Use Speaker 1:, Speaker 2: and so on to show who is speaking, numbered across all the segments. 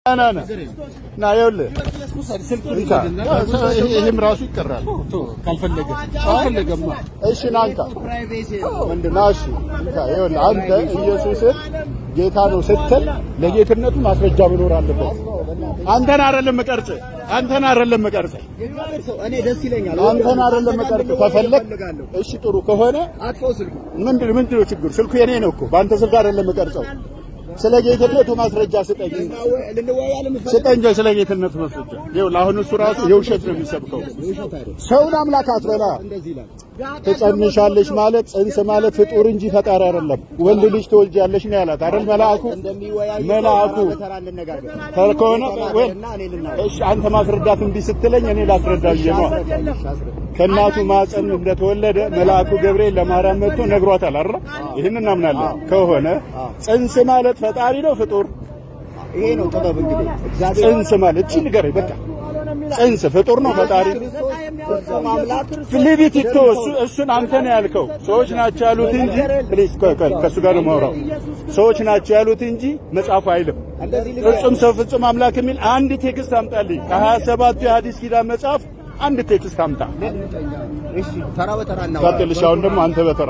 Speaker 1: ና ና ና ይኸውልህ እንካ። ይሄም ራሱ ይቀራል
Speaker 2: ካልፈለገ ካልፈለገማ
Speaker 1: እሺ ና እንካ ምንድን ነው እሺ እንካ ይኸውልህ አንተ ኢየሱስን ጌታ ነው ስትል ለጌትነቱ ማስረጃ መኖር አለበት አንተን አይደለም መቀርጽህ አንተን አይደለም መቀርጽህ
Speaker 3: እኔ ደስ ይለኛል።
Speaker 1: አንተን አይደለም መቀርጽህ ከፈለግ እሺ ጥሩ ከሆነ
Speaker 3: አጥፋው ስልኩ።
Speaker 1: ምንድን ምንድን ነው ችግሩ ስልኩ የኔ ነው እኮ በአንተ ስልክ አይደለም መቀርጸው ስለ ጌትነቱ ማስረጃ ስጠኝ
Speaker 3: ልንወያይ ለምፈልግ
Speaker 1: ስጠኝ ስለ ጌትነቱ ማስረጃ ይኸውልህ አሁን እሱ ራሱ የውሸት ነው የሚሰብከው ሰውን አምላክ አትበላ
Speaker 3: እንደዚህ ይላል።
Speaker 1: ትጸንሻለሽ ማለት ጽንስ ማለት ፍጡር እንጂ ፈጣሪ አይደለም። ወንድ ልጅ ትወልጃለሽ ነው ያላት አይደል? መልአኩ
Speaker 3: እንደሚወያዩ
Speaker 1: መልአኩ
Speaker 3: በተራ እንነጋገር።
Speaker 1: ተር ከሆነ ወይ
Speaker 3: እና እኔ ልናገር።
Speaker 1: እሺ፣ አንተ ማስረዳት እምቢ ስትለኝ እኔ ላስረዳ ብዬ ነው። ከእናቱ ማፀን እንደተወለደ መልአኩ ገብርኤል ለማርያም መጥቶ ነግሯታል አይደል? ይህን እናምናለን። ከሆነ ጽንስ ማለት ፈጣሪ ነው ፍጡር?
Speaker 3: ይሄ ነው ጥበብ እንግዲህ እግዚአብሔር
Speaker 1: ጽንስ ማለት እቺ ንገረኝ በቃ ጽንስ ፍጡር ነው ፈጣሪ
Speaker 3: ፍጹም አምላክ
Speaker 1: ሊቢት ይቶ እሱን አንተ ነው ያልከው። ሰዎች ናቸው ያሉት እንጂ ፕሊዝ ከእሱ ጋር ነው የማወራው። ሰዎች ናቸው ያሉት እንጂ መጽሐፉ አይልም። ፍጹም ሰው ፍጹም አምላክ የሚል አንድ ቴክስት አምጣልኝ። ከሀያ ሰባቱ የሐዲስ ኪዳን መጽሐፍ አንድ ቴክስት አምጣ።
Speaker 3: እሺ ተራ በተራ
Speaker 1: ቀጥልሽ። አሁን ደግሞ አንተ በተራ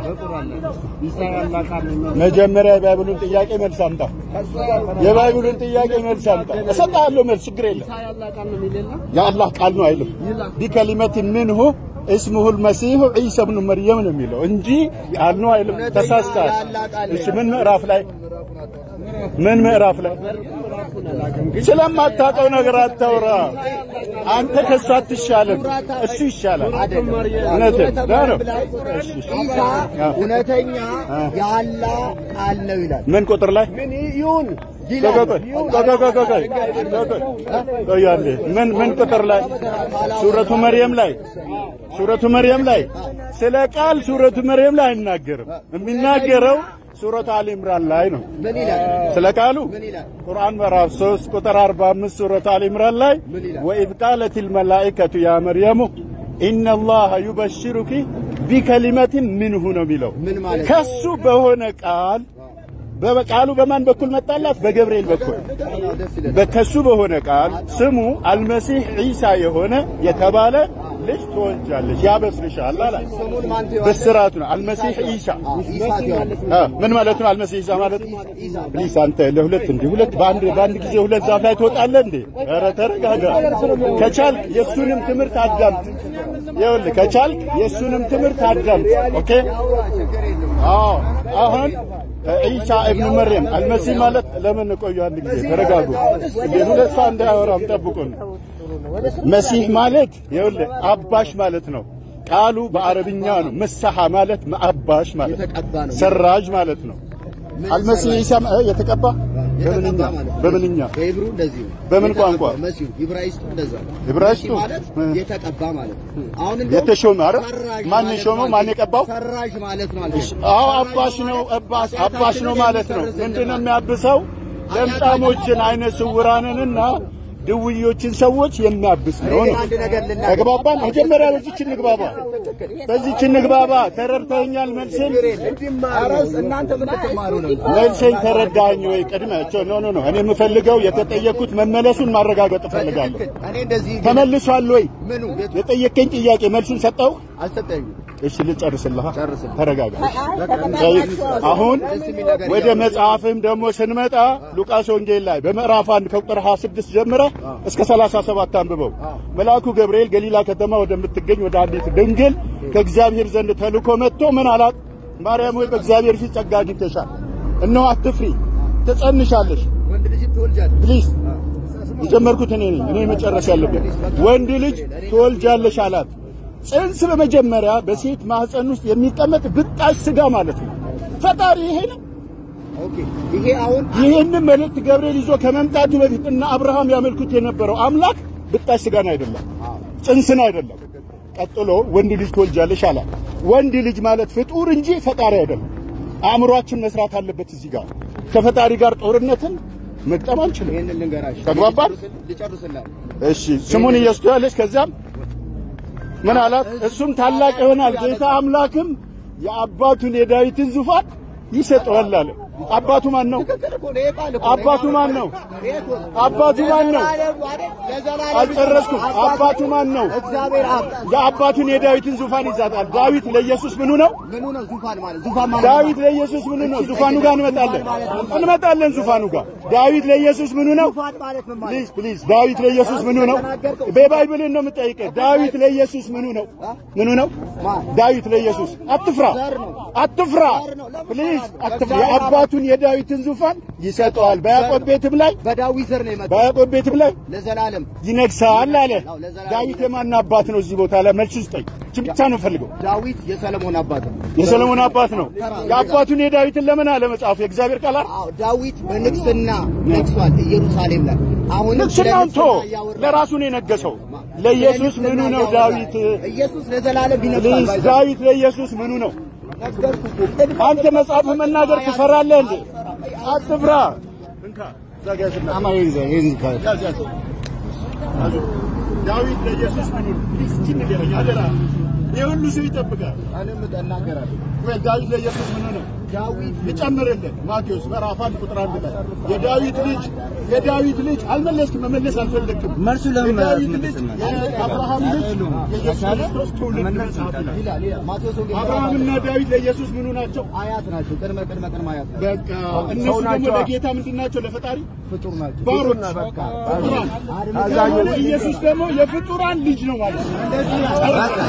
Speaker 1: መጀመሪያ የባይብሉን ጥያቄ መልስ አምጣ። የባይብሉን ጥያቄ መልስ አምጣ። እሰጥሃለሁ መልስ፣ ችግር የለም። የአላህ ቃል ነው አይልም። ቢከሊመት ምንሁ እስሙሁል መሲሁ ዒሳ ብኑ መርየም ነው የሚለው እንጂ ቃል ነው አይልም። ተሳስተሃል። እሺ ምን ምዕራፍ ላይ ምን ምዕራፍ ላይ ስለማታውቀው ነገር አታውራ። አንተ ከሱ አትሻልም፣ እሱ ይሻላል። እውነትህን ነው። እሺ፣ እሺ።
Speaker 3: ኢሳ እውነተኛ የአላህ ቃል ነው ይላል።
Speaker 1: ምን ቁጥር ላይ
Speaker 3: ምን ይሁን
Speaker 1: ቆይ ቆይ ቆይ ቆይ ቆይ ቆይ ቆይ ቆይ አንዴ። ምን ምን ቁጥር ላይ ሱረቱ መርየም ላይ ሱረቱ መርየም ላይ ስለ ቃል ሱረቱ መርየም ላይ አይናገርም። የሚናገረው ሱረቱ አሊ ኢምራን ላይ ነው።
Speaker 3: ምን ይላል?
Speaker 1: ስለ ቃሉ
Speaker 3: ምን ይላል?
Speaker 1: ቁርአን ምዕራፍ 3 ቁጥር 45 ሱረቱ አሊ ኢምራን ላይ ወኢዝ ቃለቲል መላኢከቱ ያ መርየሙ ኢነላሃ ዩበሽሩኪ ቢከሊመቲን ምንሁ ነው የሚለው
Speaker 3: ምን ማለት ነው?
Speaker 1: ከሱ በሆነ ቃል በቃሉ በማን በኩል መጣላት? በገብርኤል በኩል
Speaker 3: ደስ ይላል።
Speaker 1: በከሱ በሆነ ቃል ስሙ አልመሲህ ዒሳ የሆነ የተባለ ልጅ ትወልጃለሽ ያበስርሻል አላ
Speaker 3: ስሙን ማን ትይዋለህ?
Speaker 1: ብስራቱ ነው። አልመሲህ ዒሳ
Speaker 3: ኢሳ ትይዋለህ።
Speaker 1: አ ምን ማለት ነው? አልመሲህ ዒሳ ማለት ፕሊስ፣ አንተ ለሁለት እንዲህ ሁለት በአንድ በአንድ ጊዜ ሁለት ዛፍ ላይ ትወጣለህ እንዴ? ኧረ ተረጋጋ። ከቻልክ የእሱንም ትምህርት አዳምጥ። ይኸውልህ ከቻልክ የእሱንም ትምህርት አዳምጥ። ኦኬ አዎ አሁን ዒሳ እብኑ መርየም አልመሲህ ማለት ለምን ቆዩ? አንድ ጊዜ ተረጋጉ። እንዴ ሁለት ሰው እንዳያወራም ጠብቁን። መሲህ ማለት ይኸውልህ አባሽ ማለት ነው። ቃሉ በአረብኛ ነው። መሳሐ ማለት አባሽ ማለት
Speaker 3: የተቀባ ነው።
Speaker 1: ሰራጅ ማለት ነው። አልመሲህ ዒሳ እ የተቀባ በምንኛ
Speaker 3: የተቀባ ማለት ነው።
Speaker 1: በምንኛ
Speaker 3: በሂብሩ እንደዚህ ነው።
Speaker 1: በምን ቋንቋ?
Speaker 3: መሲሁ ዕብራይስጡ እንደዛ ነው።
Speaker 1: ዕብራይስጡ?
Speaker 3: መሲህ ማለት
Speaker 1: እ።
Speaker 3: የተቀባ ማለት ነው። አሁን እንደውም
Speaker 1: የተሾመ አይደል?
Speaker 3: ፈራጅ
Speaker 1: ማን
Speaker 3: ማለት
Speaker 1: የሾመው?
Speaker 3: ማለት
Speaker 1: ማን የቀባው?
Speaker 3: ፈራጅ ማለት ማለት ነው።
Speaker 1: አዎ አባሽ ነው። አባስ አባሽ ነው ማለት ነው። ምንድነው የሚያብሰው? ለምጻሞችን፣ አይነ ስውራንንና ድውዮችን ሰዎች የሚያብስ ነው ነው።
Speaker 3: አንድ ነገር ልናገር።
Speaker 1: ተግባባን? መጀመሪያ በዚች እንግባባ፣ በዚች እንግባባ። ተረድተኸኛል? መልሴን
Speaker 3: አረስ እናንተ ምን ትማሩ ነው?
Speaker 1: መልሴን ተረዳኸኝ ወይ? ቅድመ ኖ ኖ ኖ እኔ የምፈልገው የተጠየኩት መመለሱን ማረጋገጥ እፈልጋለሁ።
Speaker 3: እኔ እንደዚህ
Speaker 1: ተመልሷል ወይ?
Speaker 3: ምኑ ቤቱ
Speaker 1: የጠየቀኝ ጥያቄ መልሱን ሰጠው?
Speaker 3: አልሰጠኝም።
Speaker 1: እሺ ልጨርስልህ።
Speaker 3: ጨርስልኝ።
Speaker 1: ተረጋጋ። አሁን ወደ መጽሐፍም ደግሞ ስንመጣ ሉቃስ ወንጌል ላይ በምዕራፍ 1 ከቁጥር 26 ጀምረ እስከ 37 አንብበው። መልአኩ ገብርኤል ገሊላ ከተማ ወደምትገኝ ወደ አንዲት ድንግል ከእግዚአብሔር ዘንድ ተልኮ መጥቶ ምን አላት? ማርያም ሆይ በእግዚአብሔር ፊት ጸጋ አግኝተሻል፣ እነሆ አትፍሪ፣ ትጸንሻለሽ።
Speaker 3: ወንድ ልጅ ትወልጃለሽ።
Speaker 1: ፕሊዝ የጀመርኩት እኔ ነኝ፣ እኔ መጨረስ ያለብን። ወንድ ልጅ ትወልጃለሽ አላት። ጽንስ በመጀመሪያ በሴት ማህፀን ውስጥ የሚቀመጥ ብጣሽ ስጋ ማለት ነው። ፈጣሪ ይሄ ነው።
Speaker 3: ኦኬ ይሄ አሁን
Speaker 1: ይህንን መልእክት ገብርኤል ይዞ ከመምጣቱ በፊት እና አብርሃም ያመልኩት የነበረው አምላክ ብጣሽ ስጋን አይደለም፣ ጽንስን አይደለም። ቀጥሎ ወንድ ልጅ ትወልጃለሽ አላት። ወንድ ልጅ ማለት ፍጡር እንጂ ፈጣሪ አይደለም። አእምሯችን መስራት አለበት። እዚህ ጋር ከፈጣሪ ጋር ጦርነትን መግጠም አንችልም።
Speaker 3: ይሄንን ልንገራሽ።
Speaker 1: ተግባባን?
Speaker 3: ልጨርስልህ።
Speaker 1: እሺ ስሙን ኢየሱስ ትያለሽ። ከዚያም ምን አላት? እሱም ታላቅ ይሆናል፣ ጌታ አምላክም የአባቱን የዳዊትን ዙፋን ይሰጠዋል አለ። አባቱ ማን ነው?
Speaker 3: ትክክል እኮ ነው። ይሄ ቃል እኮ ነው።
Speaker 1: አባቱ ማን ነው?
Speaker 3: ይሄ እኮ ነው።
Speaker 1: አባቱ ማን ነው?
Speaker 3: ለዘላለም አይደል? ለዘላለም
Speaker 1: አልጨረስኩም። አባቱ ማን ነው?
Speaker 3: እግዚአብሔር አብ
Speaker 1: የአባቱን የዳዊትን ዙፋን ይዛታል። ዳዊት ለኢየሱስ ምኑ ነው?
Speaker 3: ምኑ ነው ዙፋን ማለት ዙፋን ማለት
Speaker 1: ዳዊት ለኢየሱስ ምኑ ነው? ዙፋኑ ጋር እንመጣለን እንመጣለን። ዙፋኑ ጋር ዳዊት ለኢየሱስ ምኑ ነው?
Speaker 3: ዙፋን ማለት ምን ማለት
Speaker 1: ፕሊዝ ፕሊዝ ዳዊት ለኢየሱስ ምኑ ነው? በባይብልን ነው የምጠይቀህ። ዳዊት ለኢየሱስ ምኑ ነው? ምኑ ነው? ዳዊት ለኢየሱስ አትፍራ፣ አትፍራ፣ ፕሊዝ አትፍራ። የአባቱን የዳዊትን ዙፋን ይሰጠዋል። በያዕቆብ ቤትም ላይ
Speaker 3: በዳዊት ዘር ነው የመጣው
Speaker 1: በያዕቆብ ቤትም ላይ
Speaker 3: ለዘላለም
Speaker 1: ይነግሳል አለ። ዳዊት የማን አባት ነው? እዚህ ቦታ ላይ መልስ ስጠኝ። እቺ ብቻ ነው ፈልገው።
Speaker 3: ዳዊት የሰለሞን አባት ነው።
Speaker 1: የሰለሞን አባት ነው። የአባቱን የዳዊትን ለምን አለ መጽሐፉ? የእግዚአብሔር ቃል አይደል?
Speaker 3: አዎ ዳዊት በንግስና ነግሷል ኢየሩሳሌም ላይ። አሁን
Speaker 1: ንግስናውን ቶ ለራሱ ነው የነገሰው። ለኢየሱስ ምኑ ነው ዳዊት?
Speaker 3: ኢየሱስ ለዘላለም ይነግሳል።
Speaker 1: ፕሊዝ
Speaker 3: ባይዘ-
Speaker 1: ዳዊት ለኢየሱስ ምኑ ነው?
Speaker 3: ነገርኩህ እኮ። ቅድም
Speaker 1: አንተ መጽሐፍ መናገር ትፈራለህ እንዴ? አትፍራ። እንካ ዛጋትና ያዝ ያዝ። ያዙ። ዳዊት ለኢየሱስ ምኑ ነው? ፕሊዝ እቺ ንገረኝ አደራ። ይህ ሁሉ ሰው ይጠብቃል።
Speaker 3: እኔም እናገራለሁ።
Speaker 1: ወይ ዳዊት ለኢየሱስ ምኑ ነው?
Speaker 3: ዳዊት
Speaker 1: ልጨምርልህ ማቴዎስ ምዕራፍ አንድ ቁጥር አንድ ላይ የዳዊት ልጅ የዳዊት ልጅ አልመለስክም፣ መመለስ አልፈለግክም።
Speaker 3: መልሱ ለምን
Speaker 1: የዳዊት ልጅ
Speaker 3: መለስም?
Speaker 1: የአብርሃም ልጅ የኢየሱስ ክርስቶስ ትውልድ መጽሐፍ ይላል።
Speaker 3: ይላል ይላል ማቴዎስ ወንጌል
Speaker 1: አብርሃምና ዳዊት ለኢየሱስ ምኑ ናቸው?
Speaker 3: አያት ናቸው። ቅድመ ቅድመ ቅድመ አያት ናቸው።
Speaker 1: በቃ እነሱ ደግሞ ለጌታ ምንድን ናቸው? ለፈጣሪ
Speaker 3: ፍጡር ናቸው።
Speaker 1: ባሮች፣ ፍጡራን። ኢየሱስ ደግሞ የፍጡራን ልጅ ነው ማለት ነው።